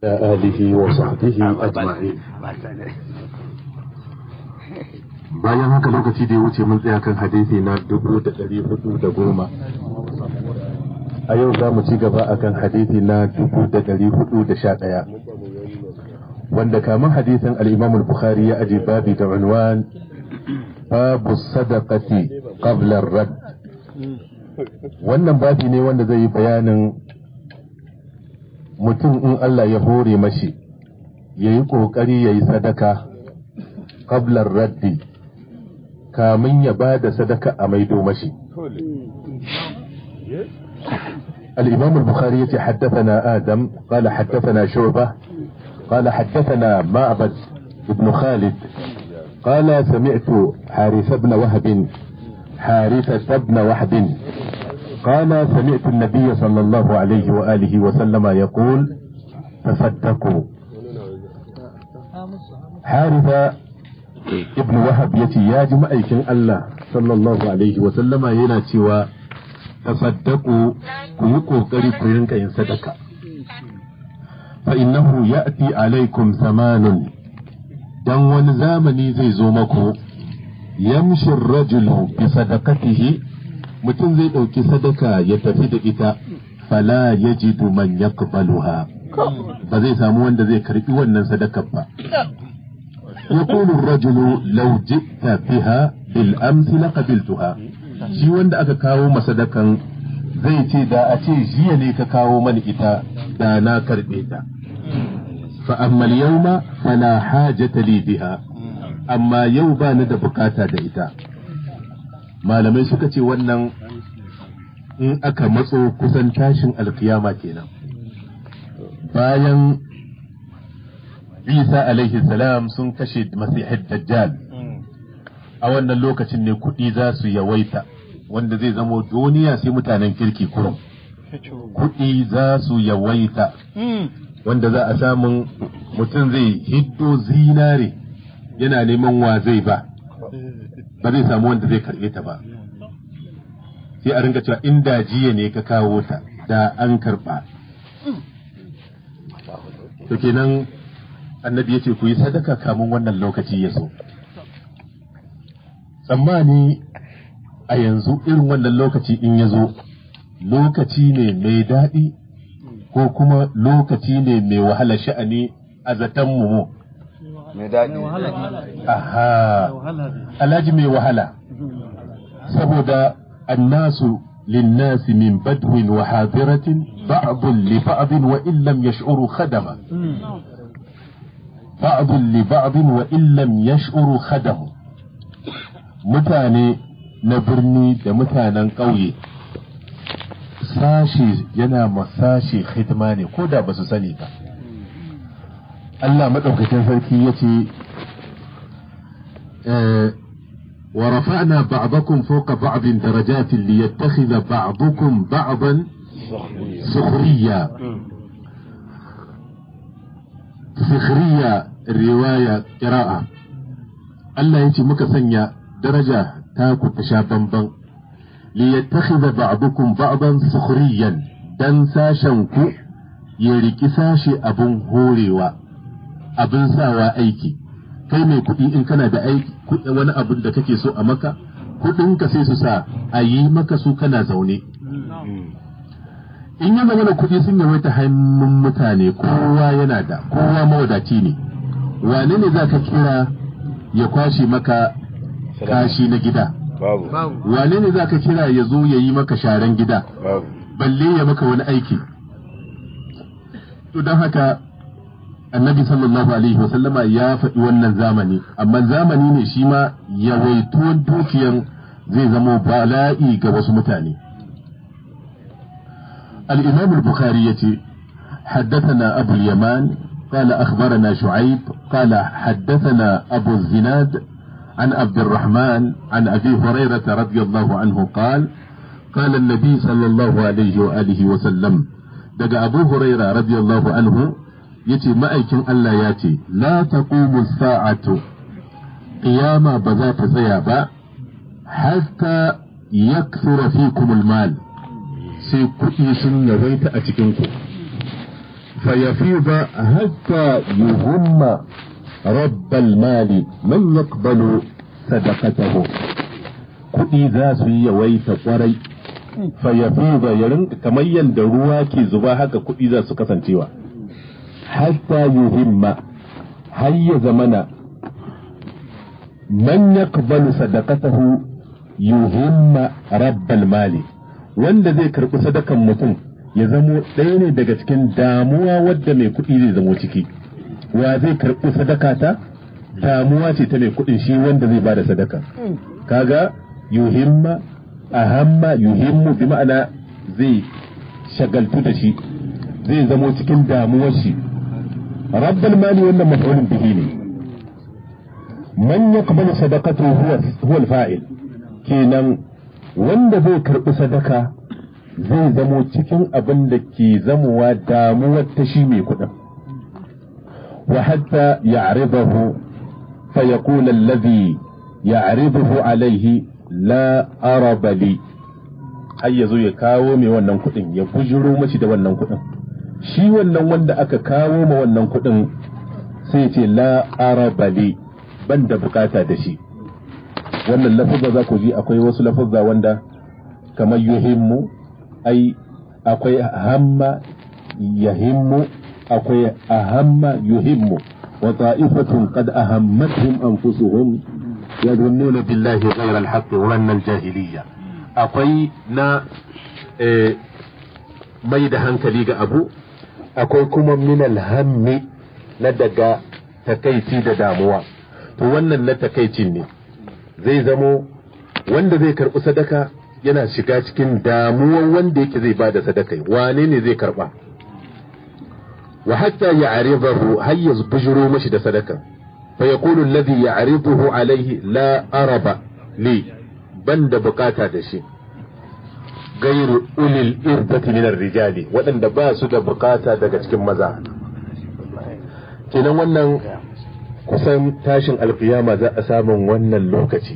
آله وصحبه أجمعين bayan haka lokaci da ya wuce mun tsaya kan hadisi na dubu da ɗari hudu da goma a yau za mu ci gaba a kan hadisi na dubu da ɗari hudu da sha ɗaya wanda kamar hadisin al'imam bukhari ya aji babi da unwan babu sadaqati qabla rad wannan babi ne wanda zai yi bayanin mutum in Allah ya hore mashi ya yi ƙoƙari ya yi sadaka qablar raddi kamin ya ba da sadaka a maido mashi الإمام البخاري يتي حدثنا آدم قال حدثنا شعبة قال حدثنا معبد بن خالد قال سمعت حارث بن وهب حارثة بن وهب قال سمعت النبي صلى الله عليه وآله وسلم يقول تصدقوا حارثة ابن وهب يتي يا جماعة الله صلى الله عليه وسلم ينا cewa تصدقوا كيكو قري كيرنك إن صدقة فإنه يأتي عليكم زمان dan wani zamani zai zo mako yamshin rajulu bi sadaqatihi mutum zai ɗauki sadaka ya tafi da ita fala yajidu man yaqbaluha ba zai samu wanda zai karbi wannan sadakar ba يقول الرجل لو جئت بها بالأمس لقبلتها shi wanda aka kawo masadakan zai ce da a ce jiya ne ka kawo mani ita da na karɓe ta fa amma yawma fala hajata li biha amma yau ba ni da bukata da ita malamai suka ce wannan in aka matso kusan tashin alkiyama kenan bayan isa alaihi salam sun kashe masihid dajjal a wannan lokacin ne kuɗi za su yawaita wanda zai zamo duniya sai mutanen kirki kurum kuɗi za su yawaita wanda za a samun mutum zai hiddo zinare yana neman wa zai ba ba zai samu wanda zai karɓe ta ba sai a ringa cewa inda jiya ne ka kawo ta da an karɓa to kenan annabi ya ce ku yi sadaka kamun wannan lokaci ya so tsammani a yanzu irin wannan lokaci in ya zo lokaci ne mai daɗi ko kuma lokaci ne mai wahala sha'ani a zaton mu mai daɗi aha alhaji mai wahala saboda annasu للناس من بدو وحاضرة بعض لبعض وإن لم يشعروا خدما بعض لبعض وإن لم يشعروا خدم mutane na birni da mutanen ƙauye sashi yana ma sashi hidima ne ko da ba su sani ba Allah maɗaukakin sarki ya ce wa rafa'na ba'dakum fawqa ba'din darajatin liyattakhidha ba'dukum ba'dan sukhriya sukhriya riwaya qira'a Allah ya ce muka sanya daraja ta ku ta sha bamban liyattakhidha ba'dukum ba'dan sukhriyan dan sashen ku ya riki sashe abun horewa abin sawa aiki kai mai kuɗi in kana da aiki wani abun da kake so a maka kuɗin ka sai su sa a yi maka su kana zaune in ya zama da kuɗi sun yawaita hannun mutane kowa yana da kowa mawadaci ne wane ne za ka kira ya kwashe maka kashi na gida babu wane ne za ka kira ya zo ya yi maka sharan gida babu balle ya maka wani aiki to don haka annabi sallallahu alaihi wasallama ya faɗi wannan zamani amma zamani ne shi ma yawaituwan dukiyan zai zama bala'i ga wasu mutane الإمام البخاري يتي حدثنا أبو اليمان قال أخبرنا شعيب قال حدثنا أبو الزناد عن عبد الرحمن عن أبي هريرة رضي الله عنه قال قال النبي صلى الله عليه وآله وسلم دقى أبو هريرة رضي الله عنه يتي مأيكن ألا ياتي لا تقوم الساعة قيامة بذات زيابة حتى يكثر فيكم المال sai kuɗi sun yawaita a cikinku فيفيض حتى يهم رب المال من يقبل صدقته kuɗi za su yi yawaita kwarai fayafiza ya rinka kamar yadda ruwa ke zuba haka kuɗi za su kasancewa hatta yuhimma har ya zamana man yaqbalu sadaqatahu yuhimma rabbal mali wanda zai karɓi sadakan mutum ya zamo ɗaya ne daga cikin damuwa wadda mai kuɗi zai zamo ciki wa zai karɓi sadaka ta damuwa ce ta mai kuɗin shi wanda zai bada sadaka kaga yuhimma ahamma yuhimmu bi ma'ana zai shagaltu da shi zai zamo cikin damuwar shi rabbal mali wannan maf'ulun bihi ne man yaqbalu sadaqatu huwa huwa al-fa'il kenan wanda zai karɓi sadaka zai zamo cikin abin da ke zamowa damuwar ta shi mai kuɗin wa hatta ya'ridahu fa yaqulu alladhi ya'riduhu alayhi la araba li har yazo ya kawo mai wannan kuɗin ya bujiro mashi da wannan kuɗin shi wannan wanda aka kawo ma wannan kuɗin sai ce la araba li ban da bukata da shi wannan lafazza za ku ji akwai wasu lafazza wanda kamar yuhimmu ai akwai hamma yahimmu akwai ahamma yuhimmu wa ta'ifatun qad ahammatuhum anfusuhum yadhunnuna billahi ghayra al-haqq wa anna al-jahiliyya akwai na mai da hankali ga abu akwai kuma min al-hammi na daga takaici da damuwa to wannan na takaicin ne zai zamo wanda zai karɓi sadaka yana shiga cikin damuwan wanda yake zai bada sadaka wane ne zai karɓa wa hatta ya aridahu har ya bujiro mashi da sadaka fa yaqulu alladhi ya'riduhu alayhi la araba li banda bukata da shi gairu ulil irbati min rijali waɗanda ba su da bukata daga cikin maza kenan wannan kusan tashin alkiyama za a samun wannan lokaci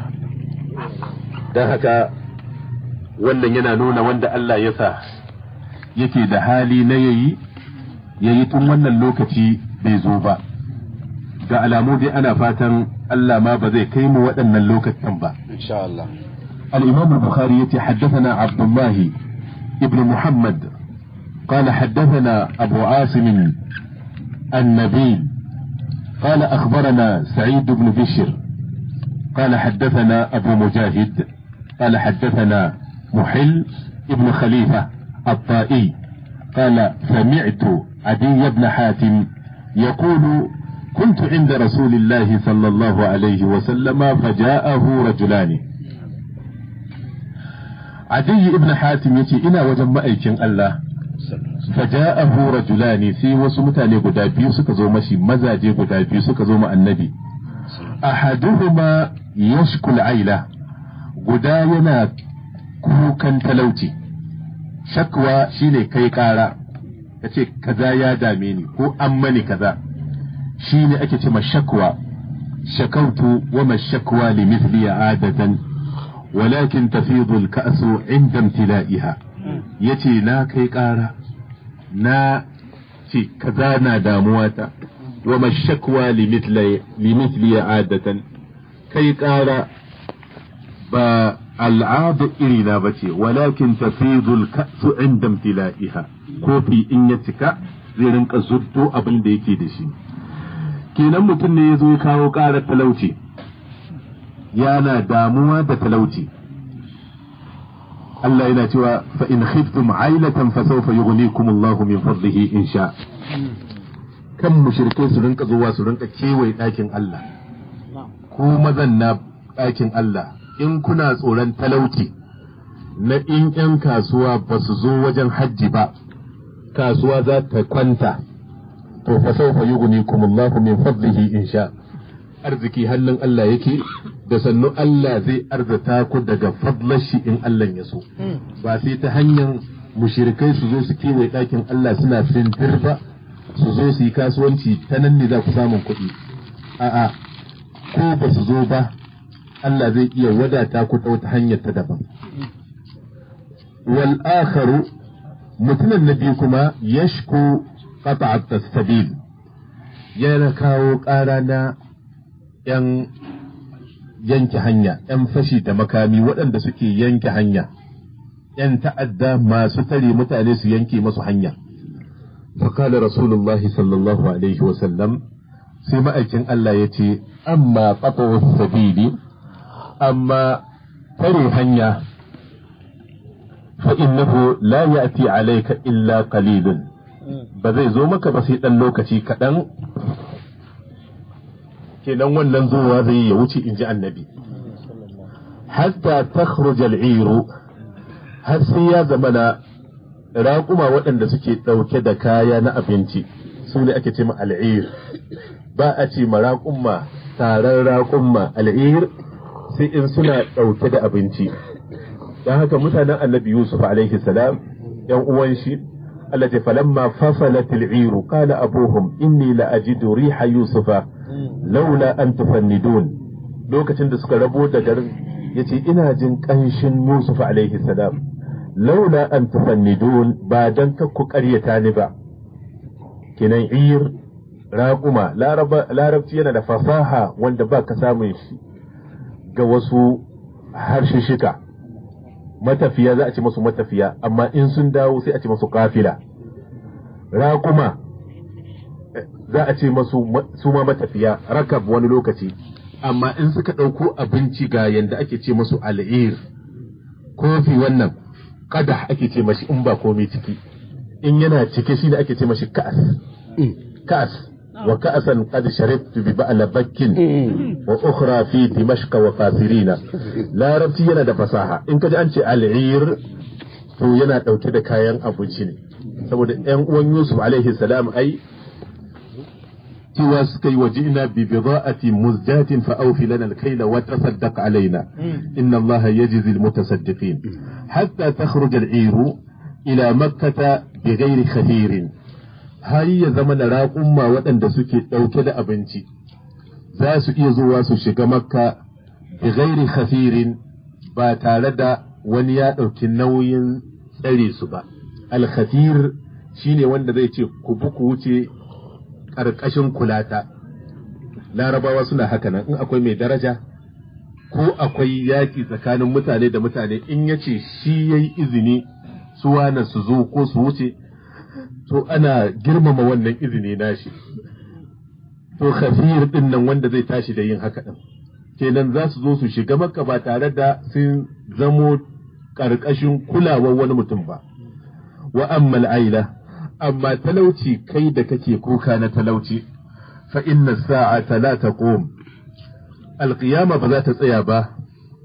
don haka wannan yana nuna wanda Allah ya sa yake da hali na yayi yayi tun wannan lokaci bai zo ba ga alamu dai ana fatan Allah ma ba zai kai mu waɗannan lokacin ba insha Allah الإمام البخاري يتي حدثنا عبد الله ابن محمد قال حدثنا أبو عاصم النبيل قال أخبرنا سعيد بن بشر قال حدثنا أبو مجاهد قال حدثنا محل ابن خليفة الطائي قال سمعت عدي بن حاتم يقول كنت عند رسول الله صلى الله عليه وسلم فجاءه رجلان عدي ابن حاتم يتي إنا وجم أيكين الله فجاءه رجلان في وسمتاني قدا بيو سكزو مشي مزاجي قدا بيو سكزو مع النبي أحدهما يشكو العيلة قدا ينا كوكا تلوتي شكوى شيني كي كارا yace kaza ya dame ni ko an mani kaza shine ake ce shakwa shakautu wa mashakwa li mithli adatan walakin tafidu al-ka'su inda imtila'iha yace na kai kara na ce kaza na damuwa ta wa mashakwa limithli adatan kai kara ba al'adu iri na bace walakin tafidul ka'su inda imtila'iha kofi in ya cika zai rinka zurto abin da yake da shi kenan mutum ne ya zo ya kawo ƙarar talauci yana damuwa da talauci Allah yana cewa fa in khiftum ailatan fa sawfa yughnikum Allah min fadlihi in sha kan mushrikai su rinka zuwa su rinka kewaye ɗakin Allah ko mazan na ɗakin Allah in kuna tsoron talauci na in ƴan kasuwa ba su zo wajen hajji ba kasuwa za ta kwanta to fa sawfa yughnikum Allah min fadlihi in sha arziki hannun Allah yake da sannu Allah zai arzata ku daga fadlar shi in Allah ya so ba sai ta hanyar mushirikai su zo su kewaye ɗakin Allah suna fintir ba su zo su yi kasuwanci ta nan ne za ku samun kuɗi a'a ko ba su zo ba Allah zai iya wadata ku ta wata hanyar ta daban wal akharu mutumin na biyu kuma yashku qata'at as-sabil yana kawo ƙara na ‘yan yanke hanya, ‘yan fashi da makami waɗanda suke yanke hanya, ‘yan ta'adda masu tare mutane su yanke masu hanya. Fakala Rasulullahi sallallahu Alaihi wasallam sai ma'aikin Allah ya ce, Amma ƙaƙawar sabili, amma tare hanya, fa'innahu la ya'ti alaika illa qalilun ba zai zo maka ba sai ɗan lokaci kaɗan kenan wannan zuwa zai ya wuce in ji annabi hatta takhruj al-iru har sai ya zama na raƙuma waɗanda suke ɗauke da kaya na abinci su ne ake ce ma al'ir ba a ce ma raƙuma taron raƙuma al'ir sai in suna ɗauke da abinci don haka mutanen annabi yusuf alaihi salam yan uwan shi Allah ce falamma fasalat al-iru qala abuhum inni la ajidu riha yusufa laula an tufannidun lokacin da suka rabo da garin yace ina jin kanshin Yusuf alaihi salam laula an tufannidun ba dan kakku ƙaryata ni ba kinan ir raquma larabci yana da fasaha wanda ba ka samun shi ga wasu harshishika matafiya za a ce masu matafiya amma in sun dawo sai a ce masu kafila raquma za a ce masu su ma matafiya rakab wani lokaci amma in suka ɗauko abinci ga yanda ake ce masu al'ir kofi wannan kada ake ce mashi in ba komai ciki in yana cike shi ne ake ce mashi ka'as ka'as wa ka'asan qad sharibtu bi ba'la bakkin wa ukhra fi dimashq wa qasirina larabci yana da fasaha in kaji an ce al'ir to yana ɗauke da kayan abinci ne saboda ƴan uwan Yusuf alaihi salam ai cewa suka yi waje ina bi bida'ati muzjatin fa awfi lana al-kayla wa tasaddaq alaina inna allaha yajzi al-mutasaddiqin hatta takhruj al-iru ila makkah bighairi khafirin har ya zama da raƙumma waɗanda suke ɗauke da abinci za su iya zuwa su shiga makka bighairi khafirin ba tare da wani ya ɗauki nauyin tsare su ba al-khafir shine wanda zai ce ku bi ku wuce ƙarƙashin kulata larabawa suna haka nan in akwai mai daraja ko akwai yaƙi tsakanin mutane da mutane in ya ce shi ya yi izini su wane su zo ko su wuce to ana girmama wannan izini nashi to khafir din nan wanda zai tashi da yin haka din kenan za su zo su shiga maka ba tare da sun zamo ƙarƙashin kulawar wani mutum ba wa ammal aila amma talauci kai da kake kuka na talauci fa inna sa'ata la taqum alqiyama ba za ta tsaya ba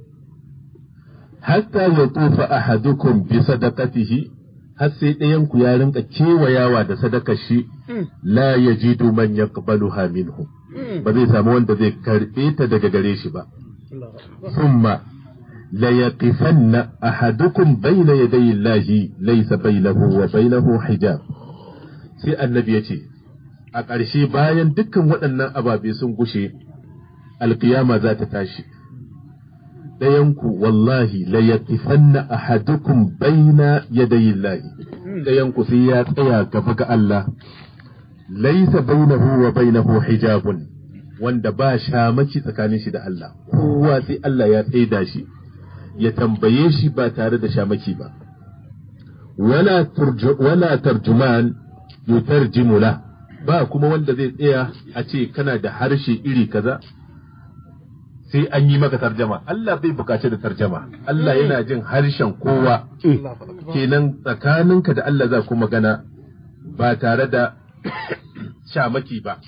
hatta yatufa ahadukum bi sadaqatihi har sai ɗayan ku ya rinka kewayawa da sadakar shi la yajidu man yaqbaluha minhu ba zai samu wanda zai karɓe ta daga gare shi ba thumma la yaqifanna ahadukum bayna yaday Allahi laysa bainahu wa bainahu hijab sai annabi ya ce a ƙarshe bayan dukkan waɗannan ababe sun gushe alƙiyama za ta tashi ɗayanku wallahi la yaqifanna ahadukum baina yadayi Allahi ɗayanku sai ya tsaya gaba ga Allah laisa bainahu wa bainahu hijabun wanda ba shamaki tsakanin shi da Allah kowa sai Allah ya tsaida shi ya tambaye shi ba tare da shamaki ba wala wala tarjuman yutarjimu la ba kuma wanda zai tsaya a ce kana da harshe iri kaza sai an yi maka tarjama Allah bai bukaci da tarjama Allah yana jin harshen kowa kenan tsakaninka da Allah za ku magana ba tare da shamaki ba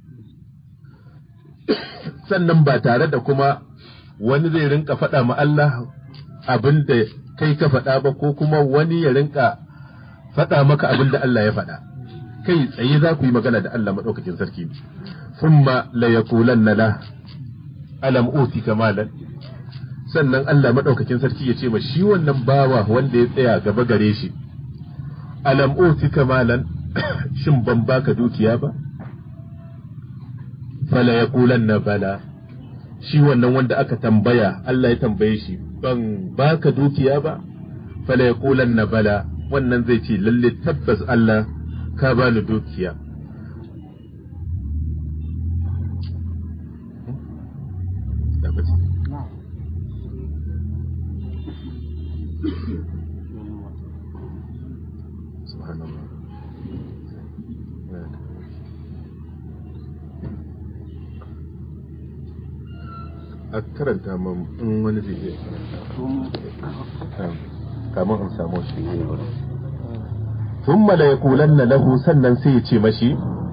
sannan ba tare da kuma wani zai rinka faɗa ma Allah abin da kai ka faɗa ba ko kuma wani ya rinka faɗa maka abin da Allah ya faɗa kai tsaye za ku yi magana da Allah maɗaukakin sarki thumma la yaqulanna la alam uti kamalan sannan Allah maɗaukakin sarki ya ce ma shi wannan bawa wanda ya tsaya gaba gare shi alam uti kamalan shin ban baka dukiya ba fala yaqulanna bala shi wannan wanda aka tambaya Allah ya tambaye shi ban baka dukiya ba fala yaqulanna bala wannan zai ce lalle tabbas Allah ka bani dukiya Subhanallah. a karanta man in wani zai iya karanta kamar in samu shi thumma la yaqulanna lahu sannan sai ya ce mashi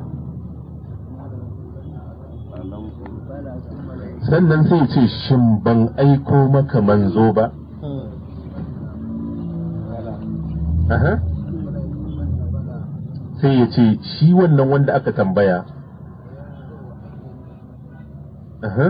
sannan sai ya ce shin ban aiko maka manzo ba aha sai ya ce shi wannan wanda aka tambaya aha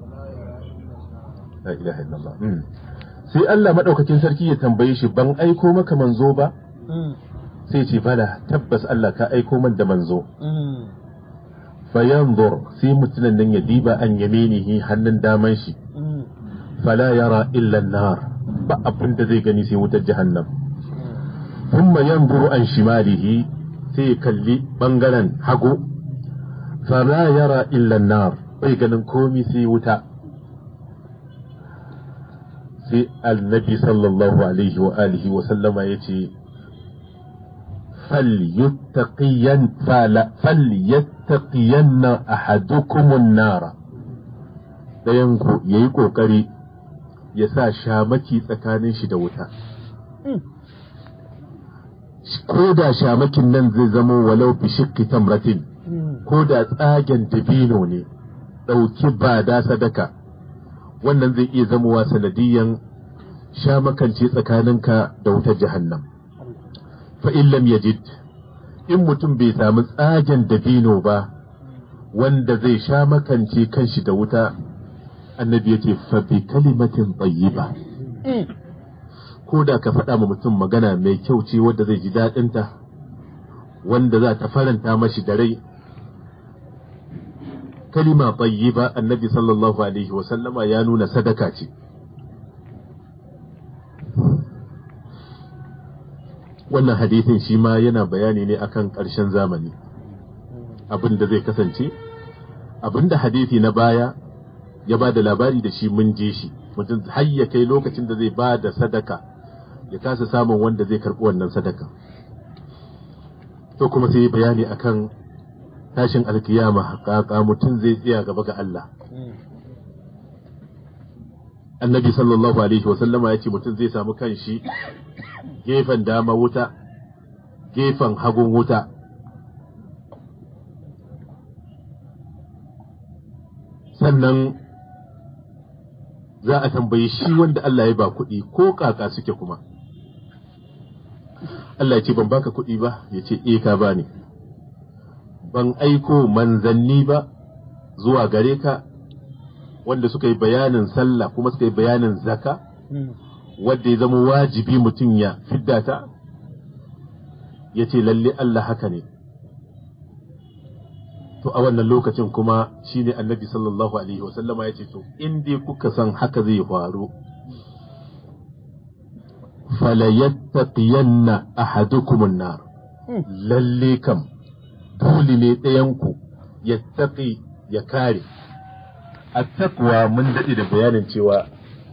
la ilaha illallah sai Allah madaukakin sarki ya tambaye shi ban aiko maka manzo ba sai ce bala tabbas Allah ka aiko man da manzo fayanzur sai mutumin nan ya diba an yaminihi hannun daman shi fala yara illa nar ba abin da zai gani sai wutar jahannam thumma yanzuru an shimalihi sai ya kalli bangaren hagu fala yara illa nar bai ganin komi sai wuta sai annabi sallallahu alaihi wa alihi wa sallama ya ce falyattaqiyanna ahadukumun nara ɗayanku ya yi ƙoƙari ya sa shamaki tsakanin shi da wuta ko da shamakin nan zai zama walau fi shikki tamratin ko da tsagen dabino ne ɗauki ba da sadaka wannan zai iya zamowa sanadiyan sha makance tsakaninka da wutar jahannam fa in lam yajid in mutum bai samu tsagen dabino ba wanda zai sha makance kanshi da wuta annabi yace fa bi kalimatin tayyiba ko da ka faɗa ma mutum magana mai kyau ce wadda zai ji daɗinta wanda za ta faranta mashi da rai kalima tayyiba annabi sallallahu alaihi wasallama ya nuna sadaka ce wannan hadithin shi ma yana bayani ne akan ƙarshen zamani abin da zai kasance abin da hadithi na baya ya ba da labari da shi mun je shi mutum har ya kai lokacin da zai ba da sadaka ya kasa samun wanda zai karɓi wannan sadaka to kuma sai bayani akan tashin alkiyama haƙaƙa mutum zai tsaya gaba ga Allah. Annabi sallallahu Alaihi wasallama ya ce mutum zai samu kanshi gefen dama wuta, gefen hagun wuta. Sannan za a tambayi shi wanda Allah ya ba kuɗi ko kaka suke kuma. Allah ya ce ban baka kuɗi ba, ya ce e ka bani. ban aiko manzanni ba zuwa gare ka wanda suka yi bayanin sallah kuma suka yi bayanin zaka wadda ya zama wajibi mutum ya fidda ta ya ce lalle Allah haka ne to a wannan lokacin kuma shine annabi sallallahu alaihi wasallama ya ce to in dai kuka san haka zai faru falayattaqiyanna ahadukumun nar lalle kam dole ne ɗayanku ya taƙi ya kare. A takwa mun daɗe da bayanin cewa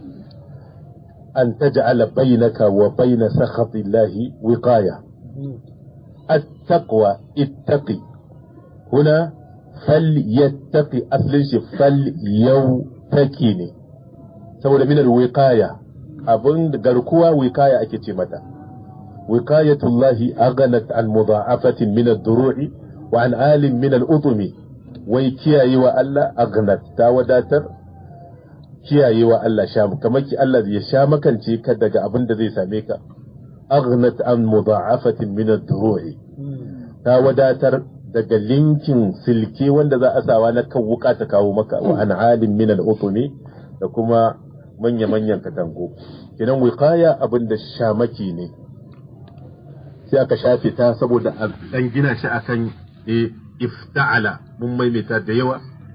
an ta ja'ala bainaka wa baina sakhatillahi wiqaya. التقوى اتقي هنا فليتقي أصل شي فليوتقي ne saboda minar wiqaya abin garkuwa wiqaya ake ce mata wiqayatullahi aghnat an mudha'afatin min ad-duru'i wa an alim min al-utumi wai kiyaye wa Allah aghnat ta wadatar kiyaye wa Allah sha kamar ki Allah ya sha makance ka daga abin da zai same ka aghnat an mudha'afatin min ad-duru'i ta wadatar daga linkin silke wanda za a sawa na kan wuka ta kawo maka wa an alim min al-utumi da kuma manya-manyan katango kinan wiqaya abin da shamaki ne sai aka shafe ta saboda a dan gina shi akan e ifta'ala mun maimaita da yawa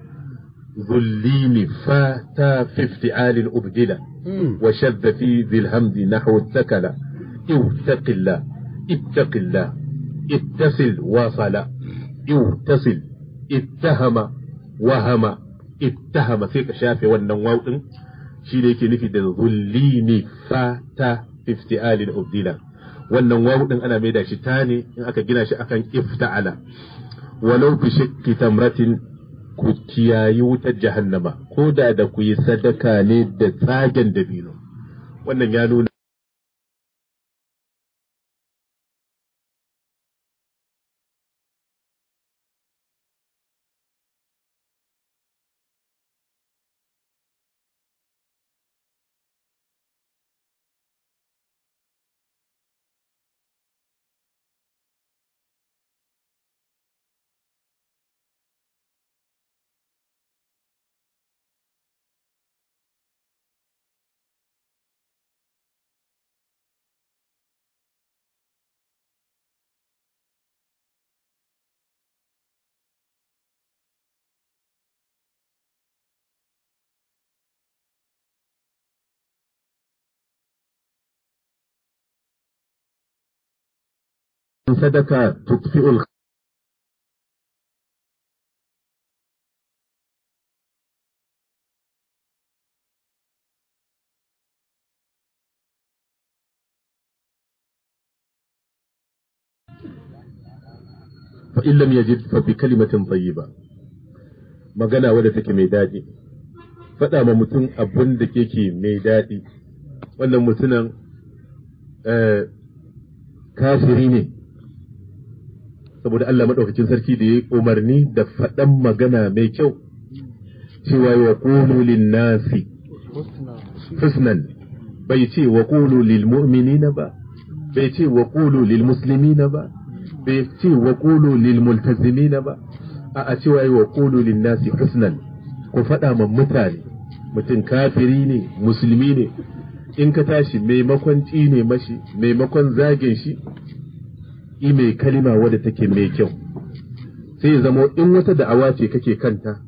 ذلين فاتا في افتعال أبدلا وشذ في ذي الهمز نحو الثكلة اتق الله اتق الله ittasil wasala ittasil ittahama wahama ittahama sai ka shafe wannan waw din shi ne yake nufi da zullini fata ifti'alin ubdila wannan waw din ana maida shi ta ne in aka gina shi akan ifta'ala walau bi shakki tamratin ku kiyayi wutar jahannama ko da da ku yi sadaka ne da tsagen dabino wannan ya nuna sadaka tutfi'ul fa in lam yajid fa bi kalimatin tayyiba magana wadda take mai daɗi faɗa ma mutum abin da yake mai daɗi wannan mutumin kafiri ne saboda Allah maɗaukakin sarki da ya yi umarni da faɗan magana mai kyau cewa wa qulu lin nasi husnan bai ce wa qulu lil mu'minina ba bai ce wa qulu lil muslimina ba bai ce wa qulu lil multazimina ba a a cewa wa qulu lin nasi husnan ku faɗa ma mutane mutum kafiri ne musulmi ne in ka tashi maimakon tsine mashi maimakon zagin shi i mai kalima wadda take mai kyau sai ya zama in wata da'awa ce kake kanta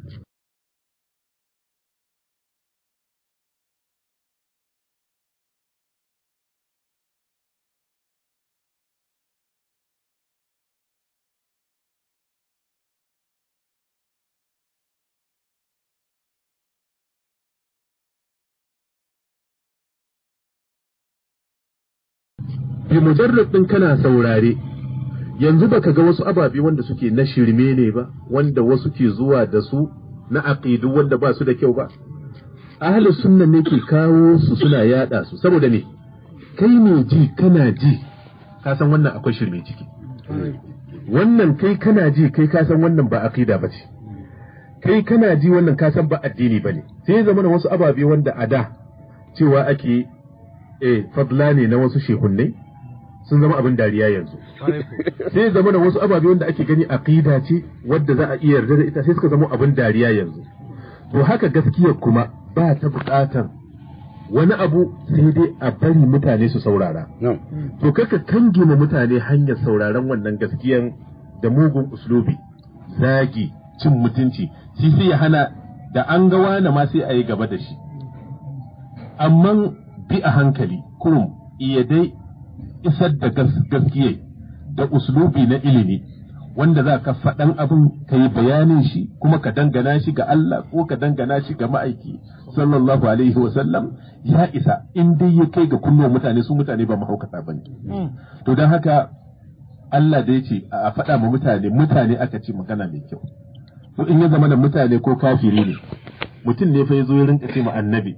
bi mujarrad din kana saurare yanzu baka ga wasu ababe wanda suke na shirme ne ba wanda wasu ke zuwa da su na aqidu wanda ba su da kyau ba ahlus sunna ne ke kawo su suna yada su saboda ne kai ne ji kana ji ka san wannan akwai shirme ciki wannan kai kana ji kai ka san wannan ba aqida ba ce kai kana ji wannan ka san ba addini ba ne sai ya zama wasu ababe wanda a da cewa ake eh fadla ne na wasu shehunnai sun zama abin dariya yanzu sai ya zama da wasu ababe wanda ake gani aqida ce wadda za a iya yarda da ita sai suka zama abin dariya yanzu to haka gaskiya kuma ba ta buƙatar wani abu sai dai a bari mutane su saurara to kaka kange ma mutane hanyar sauraron wannan gaskiyan da mugun uslubi zagi cin mutunci shi sai ya hana da an ga wani ma sai a yi gaba da shi amma bi a hankali kurum iya dai isar da gaskiya da uslubi na ilimi wanda za ka faɗan abin ka yi bayanin shi kuma ka dangana shi ga Allah ko ka dangana shi ga ma'aiki sallallahu alaihi wasallam ya isa in dai ya kai ga kunnuwan mutane su mutane ba mahaukata ba ne. To don haka Allah da ya ce a faɗa ma mutane mutane aka ce magana mai kyau. To in ya zama da mutane ko kafiri ne mutum ne fa ya zo ya rinka ce ma annabi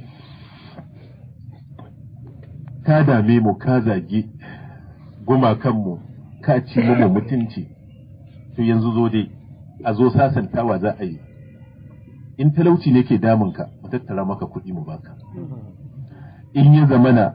ka dame mu ka zagi gumakanmu ka ci mu mutunci to yanzu zo dai a zo sasantawa za a yi in talauci ne ke damunka mu tattara maka kuɗi mu baka in ya zamana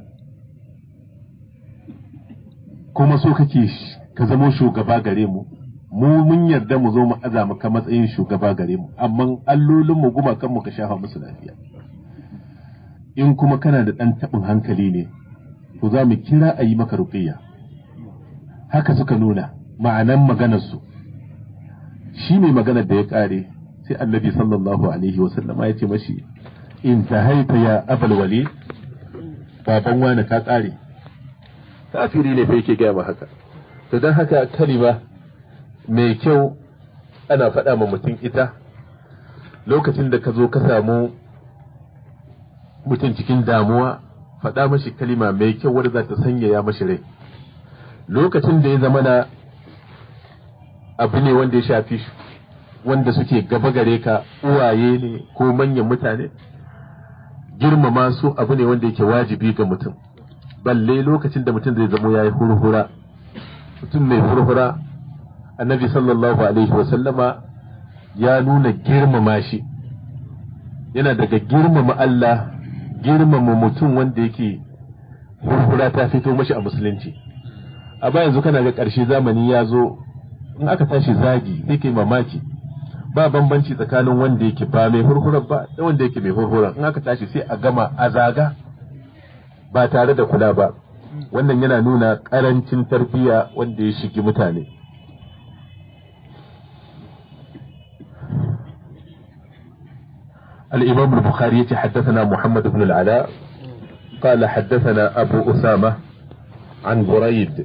kuma so kake ka zamo shugaba gare mu mu mun yarda mu zo mu aza maka matsayin shugaba gare mu amma allolin mu gumakan mu ka shafa musu lafiya in kuma kana da ɗan taɓin hankali ne to za mu kira a yi maka ruqiyya haka suka nuna ma'anan maganarsu shi ne maganar da ya ƙare sai annabi sallallahu alaihi wasallam ya ce mashi in ta haita ya abal wali baban wani ka ƙare kafiri ne fa yake gaya ma haka to don haka kalima mai kyau ana faɗa ma mutum ita lokacin da ka zo ka samu mutum cikin damuwa faɗa mashi kalima mai kyau wadda za ta sanyaya mashi rai lokacin da ya zama na abu ne wanda ya shafi wanda suke gaba gare ka uwaye ne ko manyan mutane girmama su abu ne wanda yake wajibi ga mutum balle lokacin da mutum zai zamo ya yi hurhura mutum mai hurhura annabi sallallahu alaihi wasallama ya nuna girmama shi yana daga girmama Allah girmama mutum wanda yake hurhura ta fito mashi a musulunci a ba yanzu kana ga ƙarshe zamani ya zo in aka tashi zagi sai kai mamaki ba bambanci tsakanin wanda yake ba mai hurhurar ba da wanda yake mai hurhurar in aka tashi sai a gama a zaga ba tare da kula ba wannan yana nuna ƙarancin tarbiyya wanda ya shigi mutane الإمام البخاري حدثنا محمد بن العلاء قال حدثنا أبو أسامة عن بريد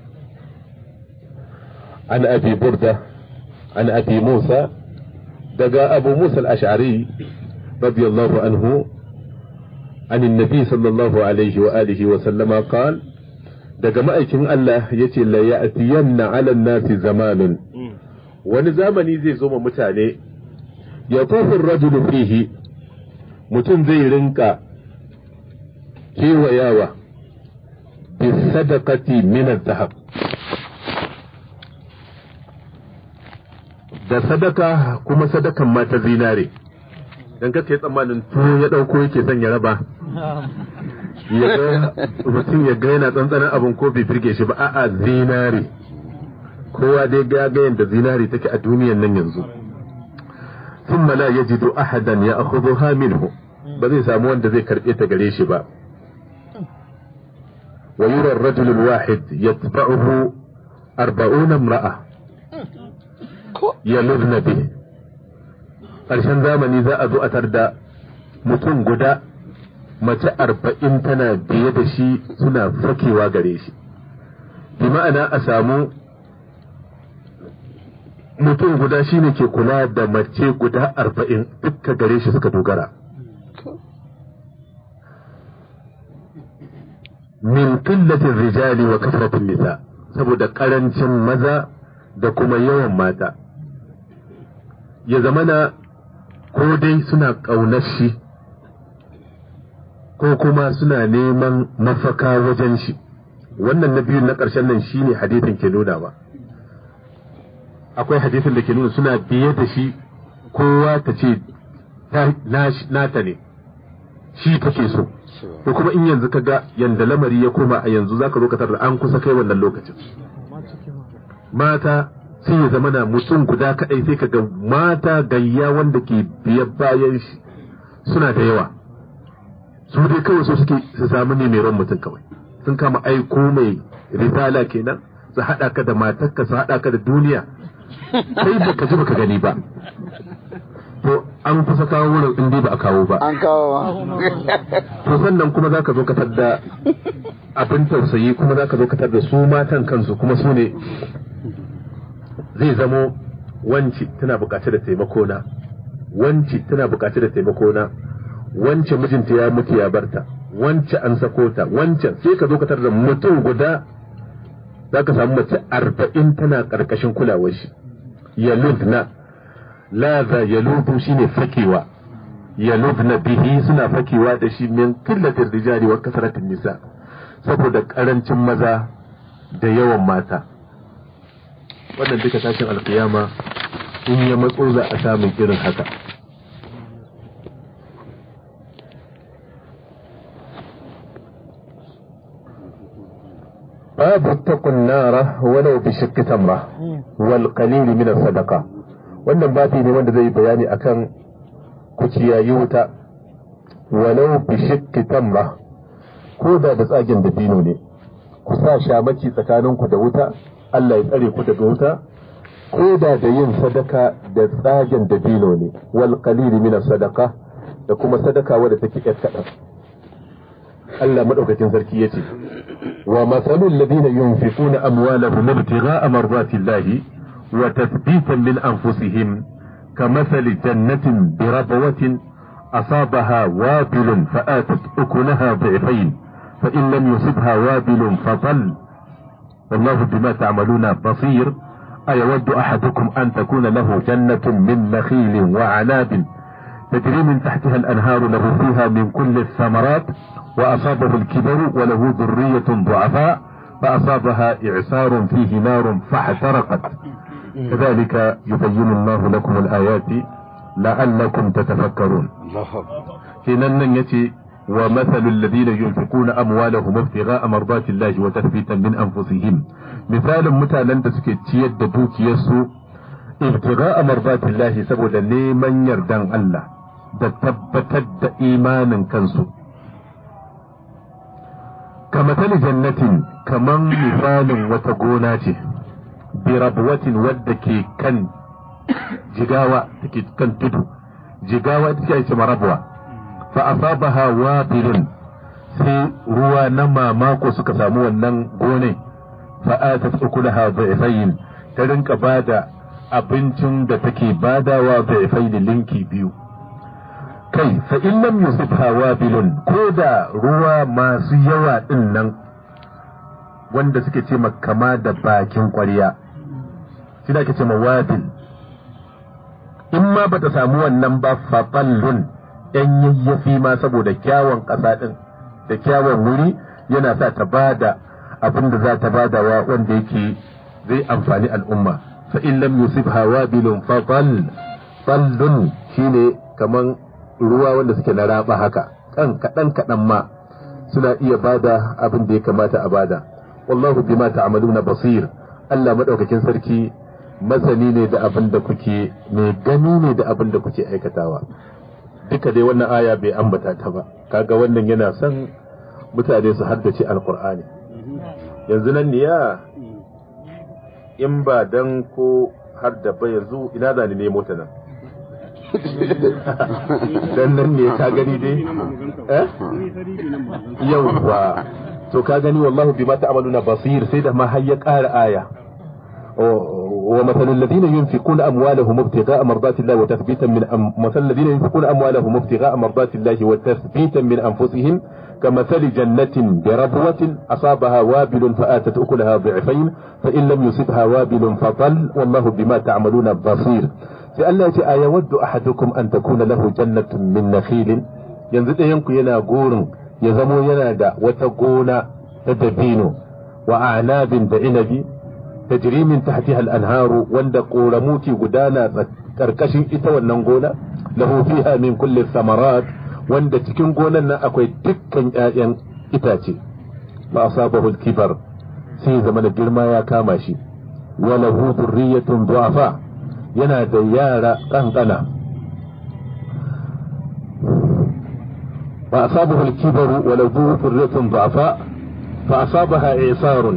عن أبي بردة عن أبي موسى دقى أبو موسى الأشعري رضي الله عنه عن النبي صلى الله عليه وآله وسلم قال daga ma'aikin Allah ya ce la ya'tiyanna 'ala nasi zamanin wani zamani zai zo ma mutane ya tofin rajulu fihi mutum zai rinka kewayawa bi sadaqati min zahab da sadaka kuma sadakan ma ta zinare dan ka yi tsammanin to ya dauko yake son ya raba ya ga mutum ya ga yana tsantsanin abin ko bai firge shi ba a'a zinare kowa dai ga ga yanda zinare take a duniyan nan yanzu ثم لا يجد أحدا يأخذها منه بذي سامون ذي كربية قريش با ويرى الرجل الواحد يتبعه أربعون امرأة يلذن به ƙarshen zamani za a zo a tarda mutum guda mace arba'in tana biye da shi suna fakewa gare shi bi ma'ana a samu mutum guda shine ke kula da mace guda arba'in dukka gare shi suka dogara min qillatin rijali wa kasratin nisa saboda karancin maza da kuma yawan mata ya zamana ko dai suna ƙaunar shi ko kuma suna neman mafaka wajen shi wannan na biyun na ƙarshen nan shine hadithin ke nuna ba akwai hadisin da ke nuna suna biye da shi kowa ta ce nata ne shi take so ko kuma in yanzu ka ga yanda lamari ya koma a yanzu zaka zo ka tarar an kusa kai wannan lokacin mata sai ya zama na mutum guda kadai sai ka ga mata gayya wanda ke biyar bayan shi suna da yawa su dai kawai so suke su samu ne mai ran mutum kawai sun kama aiko mai risala kenan su haɗa ka da matarka su haɗa ka da duniya kai baka ji baka gani ba to an kusa kawo wurin in dai ba a kawo ba an kawo ba to sannan kuma zaka zo ka tadda abin tausayi kuma zaka zo ka tadda su matan kansu kuma su ne zai zamo wanci tana bukaci da taimako na wanci tana bukaci da taimako na wance mijinta ya mutu ya barta wance an sako ta wancan sai ka zo ka tadda mutum guda zaka samu mace arba'in tana karkashin kulawar shi yaludna laza yaludu shine fakewa yaludna bihi suna fakewa da shi min qillatir rijali wa kasratin nisa saboda karancin maza da yawan mata wannan duka tashin alkiyama in ya matso za a samun irin haka باب اتقوا النار ولو بشق تمرة والقليل من الصدقة wannan babi ne wanda zai bayani akan ku ciyayi wuta walau bi shikki tamra ko da da tsagen da dino ne ku sa shamaki tsakaninku da wuta Allah ya tsare ku daga wuta ko da da yin sadaka da tsagen da dino ne wal qalili min sadaka da kuma sadaka wadda take yar kadan Allah madaukakin sarki yace ومثل الذين ينفقون أموالهم ابتغاء مرضات الله وتثبيتا من أنفسهم كمثل جنة بربوة أصابها وابل فآتت أكلها ضعفين فإن لم يصبها وابل فطل والله بما تعملون بصير أيود أحدكم أن تكون له جنة من نخيل وعناب تجري من تحتها الأنهار له فيها من كل الثمرات وأصابه الكبر وله ذرية ضعفاء فأصابها إعسار فيه نار فاحترقت كذلك يبين الله لكم الآيات لعلكم تتفكرون حيننا يتي ومثل الذين ينفقون أموالهم ابتغاء مرضات الله وتثبيتا من أنفسهم مثال متالا تسكي تيد دوك يسو ابتغاء مرضات الله سبب نيمن يردان الله da tabbatar da imanin kansu kamatali jannatin kaman misalin wata gona ce birabwatin wadda ke kan jigawa da ke kan tudu jigawa ita ce marabwa fa asabaha wabilun sai ruwa na mamako suka samu wannan gone fa atat ukulaha dha'ifayn ta rinka bada abincin da take badawa dha'ifayn linki biyu kai fa in lam yusibha wabilun ko da ruwa masu yawa din nan wanda suke ce kama da bakin ƙwarya shi da ake ce ma wabil in ma bata samu wannan ba fatallun yan yayyafi ma saboda kyawun ƙasa din da kyawun wuri yana sa ta bada abin da za ta bada wa wanda yake zai amfani al'umma fa in lam yusibha wabilun fatall fallun shine kaman ruwa wanda suke na raba haka kan kaɗan kaɗan ma suna iya bada abin da ya kamata a bada wallahu bima ta'maluna basir Allah madaukakin sarki masani ne da abin da kuke mai gani ne da abin da kuke aikatawa duka dai wannan aya bai ambata ta ba kaga wannan yana son mutane su haddace alqur'ani yanzu nan ne ya in ba dan ko har da ba yanzu ina da ni nemo ta nan dan nan ne ka gani dai eh yawwa to ka gani wallahu bima ta'maluna basir sai da ma har ya ƙara aya ومثل الذين ينفقون أموالهم ابتغاء مرضات الله وتثبيتا من أم... مثل الذين ينفقون أموالهم ابتغاء مرضات الله وتثبيتا من أنفسهم كمثل جنة بربوة أصابها وابل فآتت أكلها ضعفين فإن لم يصبها وابل فطل والله بما تعملون بصير sai Allah ya ce a yawaddu ahadukum an takuna lahu jannatun min nakhilin yanzu ɗayan ku yana gurin ya zamo yana da wata gona ta dabino wa anabin da inabi tajri min tahtiha al-anharu wanda ƙoramu ke gudana karkashin ita wannan gona lahu fiha min kulli samarat wanda cikin gonan nan akwai dukkan ƴaƴan itace fa asabahu al-kibar sai zama da girma ya kama shi wa lahu dhurriyyatun du'afa yana da yara ƙanƙana fa asabahu al-kibaru wa lahu dhurriyyatun du'afa fa asabaha isarun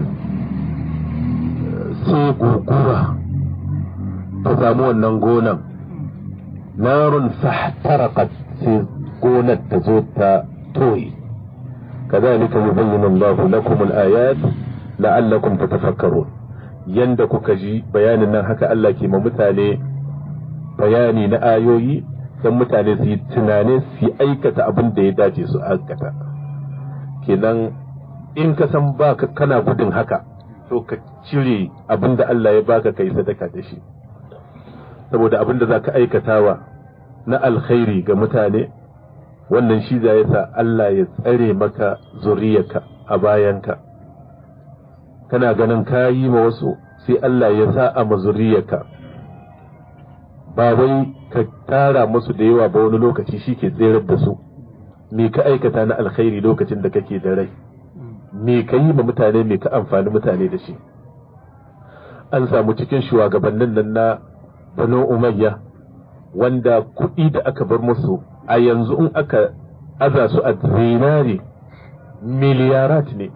sai guguwa ta samu wannan gonan narun fahtarakat sai gonar ta zo ta toyi كذلك يبين الله لكم الآيات لعلكم تتفكرون yanda kuka ji bayanin nan haka Allah ke ma mutane bayani na ayoyi don mutane su yi tunane su yi aikata abin da ya dace su aikata kenan in ka san ba kana gudun haka to ka cire abin da Allah ya baka kai sadaka da shi saboda abin da za ka aikatawa na alkhairi ga mutane wannan shi za ya sa Allah ya tsare maka zuriyarka a bayanka kana ganin ka yi ma wasu sai Allah ya sa a mazuriyarka ba wai ka tara musu da yawa ba wani lokaci shi ke tserar da su me ka aikata na alkhairi lokacin da kake da rai me ka yi ma mutane me ka amfani mutane da shi an samu cikin shugabannin nan na banu umayya wanda kuɗi da aka bar musu a yanzu in aka aza su a zinari miliyarat ne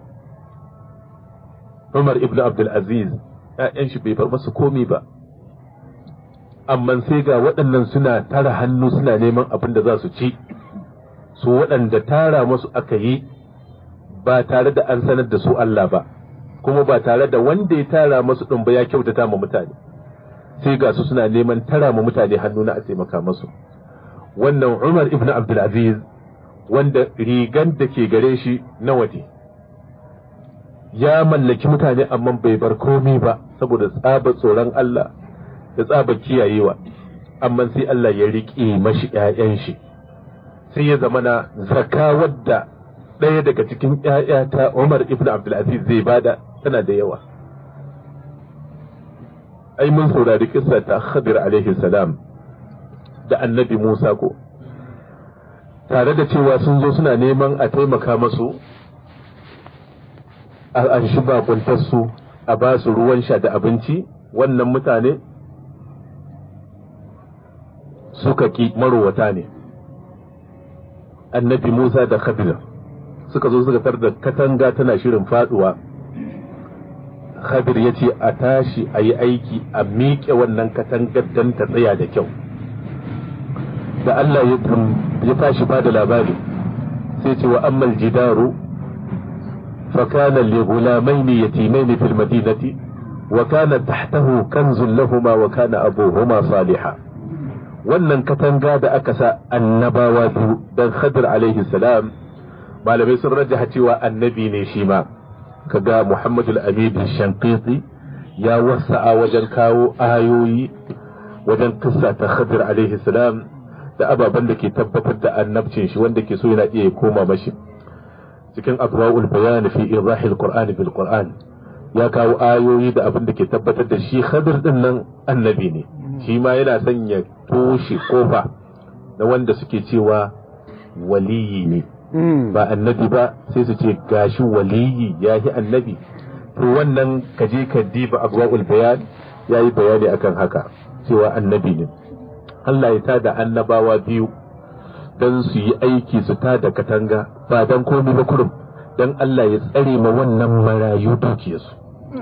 Umar ibn Abdul Aziz ‘ya'yan shi bai bar masu komi ba amma sai ga waɗannan suna tara hannu suna neman abin da za su ci su waɗanda tara masu aka yi ba tare da an sanar da su Allah ba kuma ba tare da wanda ya tara masu ɗin ba ya kyautata ma mutane sai ga su suna neman tara ma mutane hannu na a taimaka masu wannan Umar ibn Abdulaziz wanda rigan da ke gare shi na waje ya mallaki mutane amma bai bar komai ba saboda tsaba tsoron Allah da tsaba kiyayewa amma sai Allah ya riƙe mashi ‘ya'yan shi sai ya zama na zaka wadda ɗaya daga cikin ‘ya'ya ta Umar ibn Abdulaziz zai bada tana da yawa ai mun saurari kissa ta Khadir alaihi salam da annabi Musa ko tare da cewa sun zo suna neman a taimaka masu an shi bakuntarsu a ba su ruwan sha da abinci wannan mutane suka ki marowata ne annabi Musa da Khadir suka zo suka tar da katanga tana shirin faduwa Khadir ya ce a tashi a yi aiki a miƙe wannan katangar don ta tsaya da kyau da Allah ya tashi ba da labari sai ce wa ammal jidaru فكان لغلامين يتيمين في المدينة وكان تحته كنز لهما وكان أبوهما صالحا wannan katanga da aka sa annabawa biyu dan Khadir alaihi salam malamai sun rajaha cewa annabi ne shi ma kaga Muhammad al-Amin Shanqiti ya wasa'a wajen kawo ayoyi wajen kissa ta Khadir alaihi salam da ababen da ke tabbatar da annabcin shi wanda ke so yana iya koma mashi cikin adwa'ul bayan fi idahil qur'an bil qur'an ya kawo ayoyi da abin da ke tabbatar da shi Khadir din nan annabi ne shi ma yana sanya toshe kofa na wanda suke cewa waliyi ne ba annabi ba sai su ce gashi waliyi ya yi annabi to wannan ka je ka diba adwa'ul bayan ya yi bayani akan haka cewa annabi ne Allah ya tada annabawa biyu don su yi aiki su tada katanga ba don komi ba kurum don Allah ya tsare ma wannan marayu dukiyarsu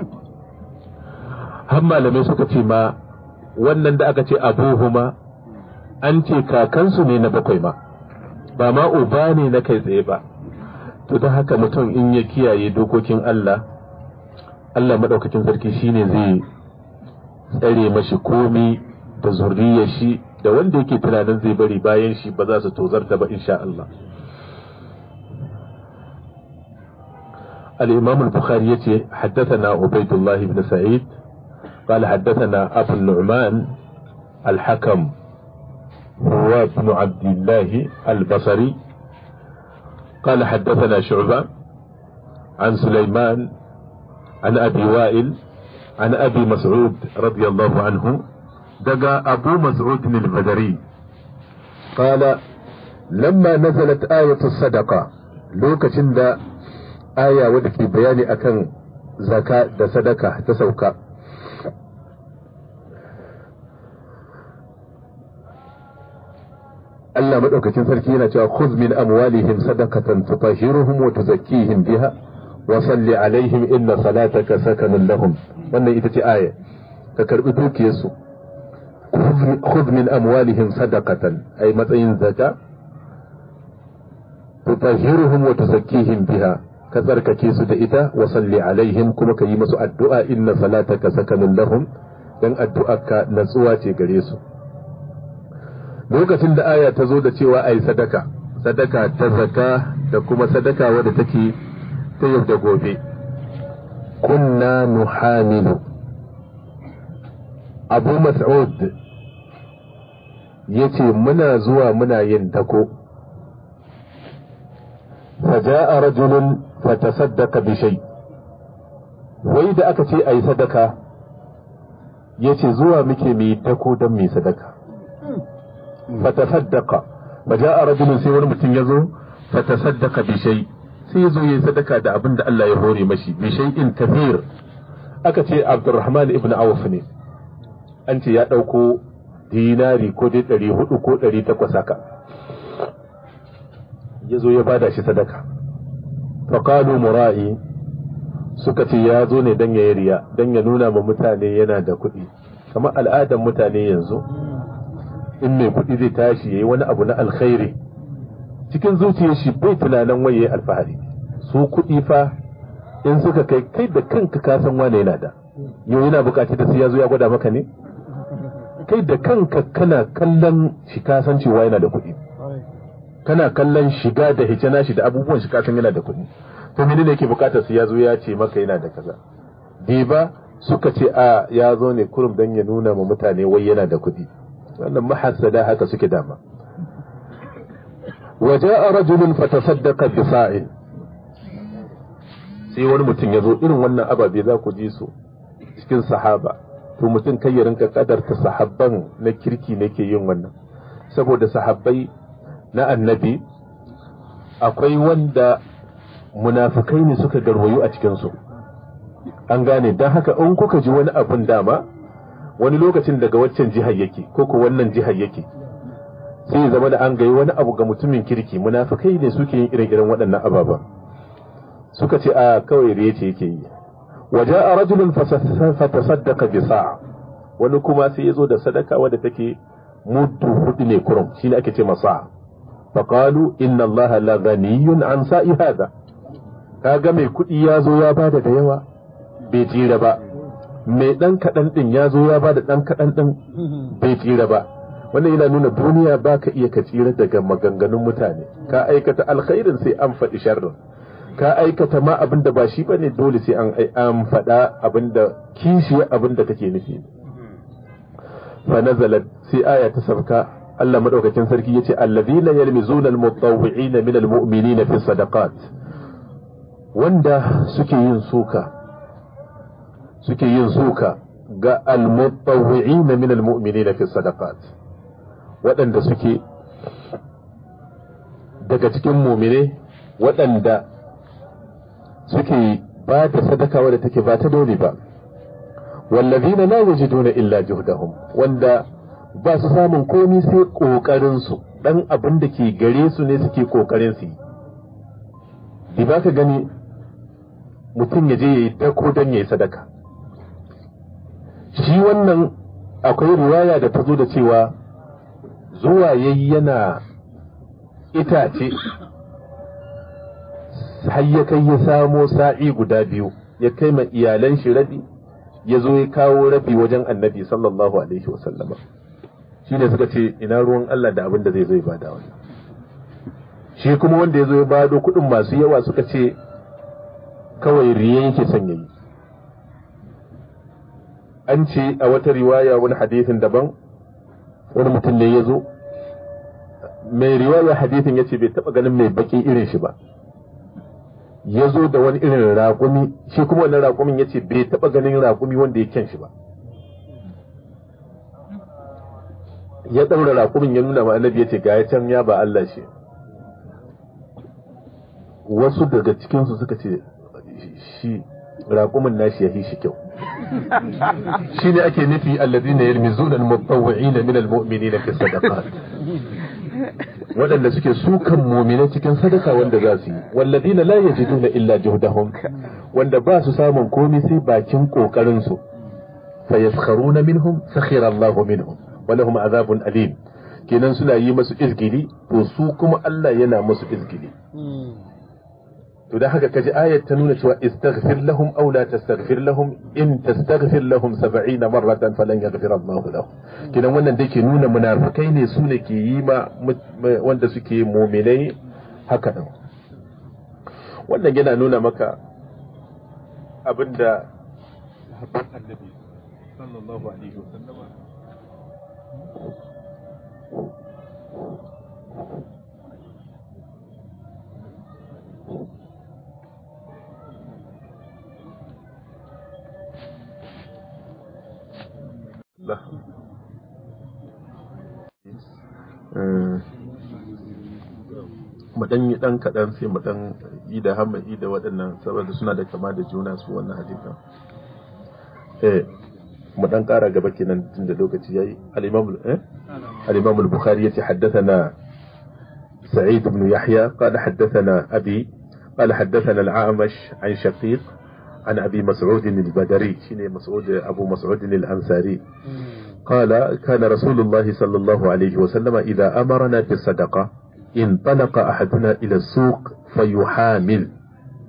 har malamai suka ce ma wannan da aka ce abuhuma an ce kakansu ne na bakwai ma ba ma uba ne na kai tsaye ba to da haka mutum in ya kiyaye dokokin Allah Allah maɗaukakin sarki shine zai tsare mashi komi da zurriyar shi da wanda yake tunanin zai bari bayan shi ba za su tozarta ba insha Allah الإمام البخاري يتي حدثنا عبيد الله بن سعيد قال حدثنا أبو النعمان الحكم هو ابن عبد الله البصري قال حدثنا شعبة عن سليمان عن أبي وائل عن أبي مسعود رضي الله عنه دقى أبو مسعود البدري قال لما نزلت آية الصدقة لوكة دا آية ودك بياني أكن زكاة دا صدقة تسوكا Allah madaukakin sarki yana cewa khudh min amwalihim sadaqatan tutahhiruhum wa tuzakkihim biha wa salli alaihim inna salataka sakanun lahum wannan ita ce aya ka karbi dukiyarsu khudh min amwalihim sadaqatan ay matsayin zaka tutahhiruhum wa tuzakkihim biha ka tsarkake su da ita wa salli alaihim kuma ka yi musu addu'a inna salataka sakanun lahum dan addu'arka natsuwa ce gare su lokacin da aya ta zo da cewa ai sadaka sadaka ta zaka da kuma sadaka wadda take ta yau da gobe kunna nuhamilu abu mas'ud ya ce muna zuwa muna yin dako faja'a rajulun fatasaddaka bi shay wai da aka ce ayi sadaka ya ce zuwa muke mu yi dako don mu yi sadaka fatasaddaqa faja'a rajulun sai wani mutum ya zo fatasaddaqa bi shay sai zo yi sadaka da abin da Allah ya hore mashi bi shay'in kathir aka ce Abdurrahman ibn Auf ne an ce ya dauko dinari ko dai ɗari hudu ko ɗari takwas haka ya zo ya bada shi sadaka faqalu mura'i suka ce ya zo ne dan ya riya dan ya nuna ma mutane yana da kuɗi kamar al'adar mutane yanzu in mai kuɗi zai tashi yayi wani abu na alkhairi cikin zuciyar shi bai tunanin waye alfahari su kuɗi fa in suka kai kai da kanka ka san wane yana da yau yana bukaci da sai ya zo ya gwada maka ne kai da kanka kana kallon shi ka san cewa yana da kuɗi kana kallon shiga da hijana shi da abubuwan shi ka san yana da kuɗi to menene yake bukatar sai ya zo ya ce maka yana da kaza ba suka ce a ya zo ne kurum dan ya nuna ma mutane wai yana da kuɗi wannan mahassada haka suke dama وجاء رجل فتصدق بصاع sai wani mutum ya zo irin wannan ababe za ku ji su cikin sahaba to mutum kai ya rinka kadarta sahabban na kirki ne ke yin wannan saboda sahabbai na annabi akwai wanda munafukai ne suka garwayo a cikinsu an gane don haka in kuka ji wani abun dama wani lokacin daga waccan jihar yake ko ko wannan jihar yake sai zama da an gayi wani abu ga mutumin kirki munafukai ne suke yin irin irin waɗannan ababen suka ce a kawai riye ce yake yi waje a rajulun fatasaddaka bi sa'a wani kuma sai ya zo da sadaka wadda take mudu hudu ne kurum shine ake ce masa faqalu inna allaha la ghaniyun an sa'i hada kaga mai kuɗi ya zo ya bada da yawa bai tsira ba mai ɗan kaɗan ɗin ya zo ya bada ɗan kaɗan ɗin bai tsira ba wannan yana nuna duniya ba ka iya ka tsira daga maganganun mutane ka aikata alkhairin sai an faɗi sharrin ka aikata ma abin da ba shi bane dole sai an an faɗa abin da kishi abin da kake nufi fa nazalat sai aya ta sabka Allah madaukakin sarki yace allazina yalmizuna almutawwi'ina min almu'minina fi sadaqat wanda suke yin suka suke yin suka ga almutawwi'ina min almu'minina fi sadaqat waɗanda suke daga cikin mumine waɗanda suke ba da sadaka wadda take ba ta dole ba wallazina la yajiduna illa juhdahum wanda ba su samun komi sai kokarin su dan abin da ke gare su ne suke kokarin su yi ba ka gani mutum ya je yayi dako dan yayi sadaka shi wannan akwai riwaya da ta zo da cewa zuwa yayi yana itace har ya kai ya samo sa'i guda biyu ya kai ma iyalan shi rabi ya zo ya kawo rabi wajen annabi sallallahu alaihi wasallama shi ne suka ce ina ruwan Allah da abin da zai zo ya bada wannan shi kuma wanda ya zo ya bado kuɗin masu yawa suka ce kawai riye yake son yayi an ce a wata riwaya wani hadisin daban wani mutum ne ya zo mai riwaya hadisin ya ce bai taɓa ganin mai baki irin shi ba ya zo da wani irin raƙumi shi kuma wannan raƙumin ya ce bai taɓa ganin raƙumi wanda ya kyan shi ba ya ɗaura raƙumin ya nuna ma annabi ya ce ga ya can ya ba Allah shi wasu daga cikinsu suka ce shi raƙumin nashi ya fi shi kyau shi ne ake nufi alladhina yalmizuna al-mutawwi'ina min al-mu'minina fi sadaqat waɗanda suke sukan mumina cikin sadaka wanda za su yi walladina la yajiduna illa juhdahum wanda ba su samun komai sai bakin kokarin su fa yaskharuna minhum sakhira Allah minhum wa lahum azabun alim kenan suna yi masu izgili to su kuma Allah yana musu izgili to da haka kaji ayat ta nuna cewa istaghfir lahum aw la tastaghfir lahum in tastaghfir lahum 70 marratan falan yaghfir Allah lahum kidan wannan da ke nuna munafikai ne su ne ke yi ma wanda suke mu'minai haka din wannan yana nuna maka abinda sahabban annabi sallallahu alaihi wasallam Allah. mu dan yi dan kaɗan sai mu dan yi da hamadi da waɗannan saboda suna da kama da juna su wannan hadisan eh mu dan ƙara gaba kenan tun da lokaci yayi al-imam eh al-imam al-bukhari yace haddathana سعيد بن يحيى قال حدثنا أبي قال حدثنا الأعمش عن شقيق عن أبي مسعود البدري شنو مسعود أبو مسعود الأنصاري قال كان رسول الله صلى الله عليه وسلم إذا أمرنا بالصدقة انطلق أحدنا إلى السوق فيحامل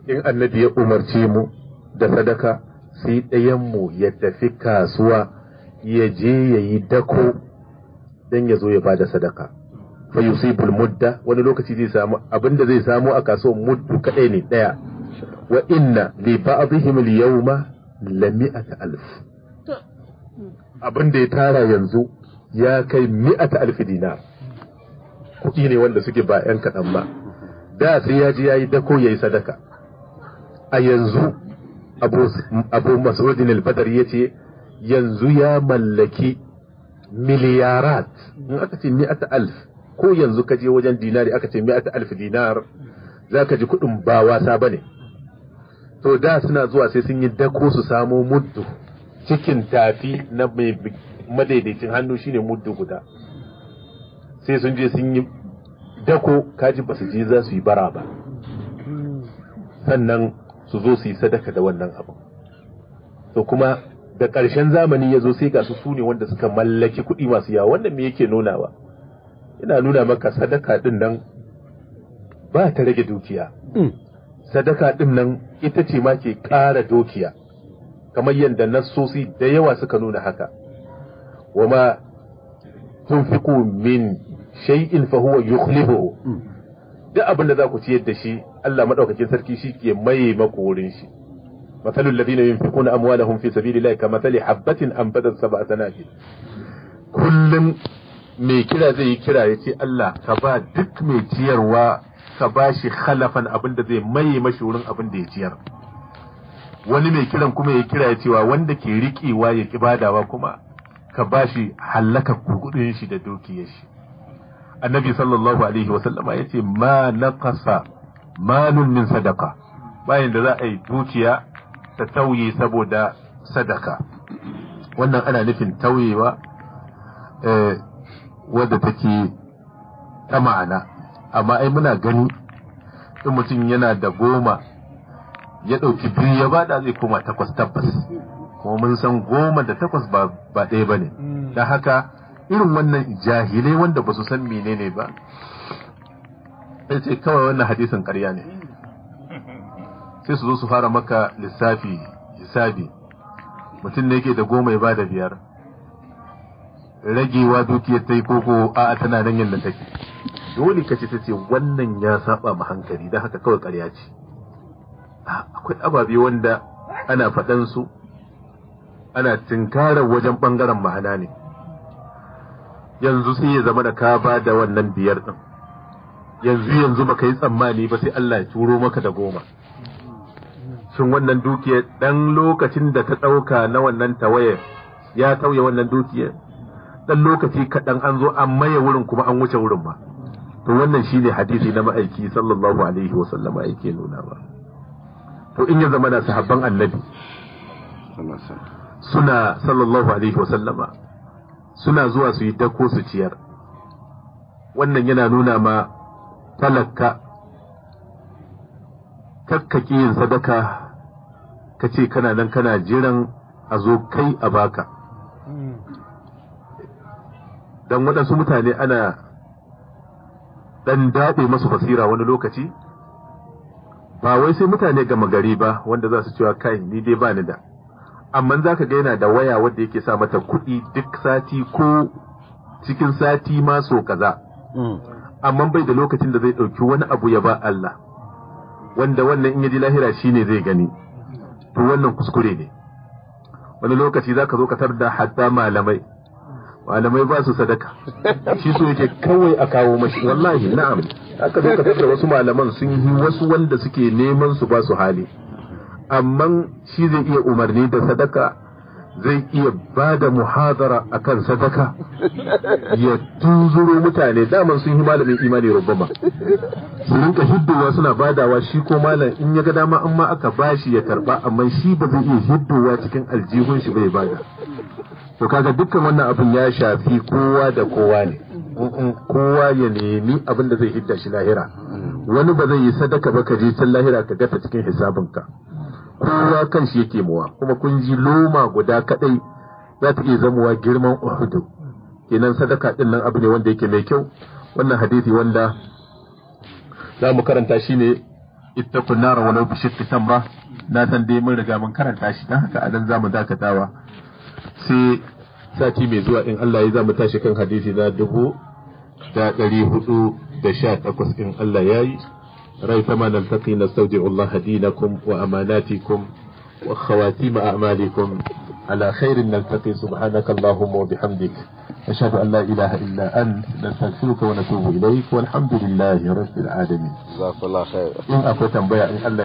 in annabi ya umarce mu da sadaka sai ɗayanmu ya tafi kasuwa ya je ya yi dako don ya zo ya bada sadaka fa yusibul mudda wani lokaci zai samu abinda zai samu a kasuwar muddu kadai ne daya wa inna li ba'dihim al yawma la mi'ata alf abinda ya tara yanzu ya kai mi'ata alf dinar kuɗi ne wanda suke ba yan kaɗan ba da sai ya ji yayi dako yayi sadaka a yanzu abu abu mas'udin al-badr yace yanzu ya mallaki miliyarat in aka ce mi'ata alf ko yanzu ka je wajen dinari aka ce mi'ata alf dinar za ka ji kuɗin ba wasa ba ne to da suna zuwa sai sun yi dako su samo muddu cikin tafi na mai madaidaicin hannu shine muddu guda sai sun je sun yi dako kaji ba su je za su yi bara ba sannan su zo su yi sadaka da wannan abu to kuma da ƙarshen zamani ya zo sai ga su sune wanda suka mallaki kuɗi masu yawa wannan me yake nunawa ina nuna maka sadaka din nan ba ta rage dukiya sadaka din nan ita ce ma ke ƙara dukiya kamar yadda nassosi da yawa suka nuna haka wama tunfiqu min shay'in fa huwa yukhlifuhu duk abin da za ku ciyar da shi Allah madaukakin sarki shi ke maye maku wurin shi مثل الذين ينفقون أموالهم في سبيل الله كمثل حبة أنبتت سبع سنابل kullum mai kira zai yi kira ya ce Allah ka ba duk mai ciyarwa ka ba shi khalafan abin da zai maye mashi wurin abin da ya ciyar wani mai kiran kuma ya kira ya cewa wanda ke riƙewa ya ki badawa kuma ka ba shi hallaka kudin shi da dukiyar shi annabi sallallahu alaihi wa sallama ya ce ma naqasa malun min sadaka bayan da za a yi dukiya ta tauye saboda sadaka wannan ana nufin tauyewa wadda take ta ma'ana amma ai muna gani in mutum yana da goma ya ɗauki biyu ya bada zai koma takwas tabbas kuma mun san goma da takwas ba ɗaya ba ne don haka irin wannan jahilai wanda ba su san menene ba sai ce kawai wannan hadisin ƙarya ne sai su zo su fara maka lissafi hisabi mutum ne yake da goma ya bada biyar ragewa dukiyar ta yi koko a tana nan yadda take dole ka ce ta ce wannan ya saba ma hankali don haka kawai karya ce akwai ababe wanda ana faɗan su ana tinkarar wajen ɓangaren ma'ana ne yanzu sai ya zama da ka ba da wannan biyar ɗin yanzu yanzu baka yi tsammani ba sai Allah ya turo maka da goma shin wannan dukiyar ɗan lokacin da ta ɗauka na wannan tawayar ya tauye wannan dukiyar ɗan lokaci kaɗan an zo an maye wurin kuma an wuce wurin ba to wannan shine hadisi na ma'aiki sallallahu alaihi wa sallama yake nuna ba to in ya zama na sahabban annabi suna sallallahu alaihi wa sallama suna zuwa su yi dako su ciyar wannan yana nuna ma talaka kakkaki yin sadaka ka ce kana nan kana jiran a zo kai a baka don waɗansu mutane ana ɗan daɗe masu basira wani lokaci ba wai sai mutane gama gari ba wanda za su cewa kai ni dai ba ni da amma za ka ga yana da waya wanda yake sa mata kuɗi duk sati ko cikin sati ma so kaza amma bai da lokacin da zai ɗauki wani abu ya ba Allah wanda wannan in yaji lahira shine zai gani to wannan kuskure ne wani lokaci za ka zo ka da hatta malamai malamai ba su sadaka shi so yake kawai a kawo mashi wallahi na'am aka zo ka da wasu malaman sun yi wasu wanda suke neman su ba su hali amma shi zai iya umarni da sadaka zai iya ba da muhadara akan sadaka ya tunzuro mutane daman sun yi malamin imani rubama su rinka hiddowa suna badawa shi ko malam in ya ga dama in ma aka bashi ya karba amma shi ba zai iya hiddowa cikin aljihun shi bai bada to kaga dukkan wannan abin ya shafi kowa da kowa ne kowa ya nemi abin da zai hidda shi lahira wani ba zai yi sadaka ba ka je can lahira ka gata cikin hisabinka kowa kan shi yake muwa kuma kun ji loma guda kadai za ta iya zamowa girman uhudu kenan sadaka din nan abu ne wanda yake mai kyau wannan hadisi wanda za mu karanta shi ne ittaqun nar walau bi shiqqi tamra na san dai mun riga mun karanta shi dan haka adan zamu dakatawa sai sati mai zuwa in Allah ya zamu tashi kan hadisi na dubu da ɗari hudu da sha takwas in Allah ya yi rai ta ma naltaqi nastawdi'u Allah dinakum wa amanatikum wa khawatim a'malikum على خير نلتقي سبحانك اللهم وبحمدك أشهد أن لا إله إلا أنت نستغفرك ونتوب إليك والحمد لله رب العالمين جزاك الله خير إن أكو تنبيع إن الله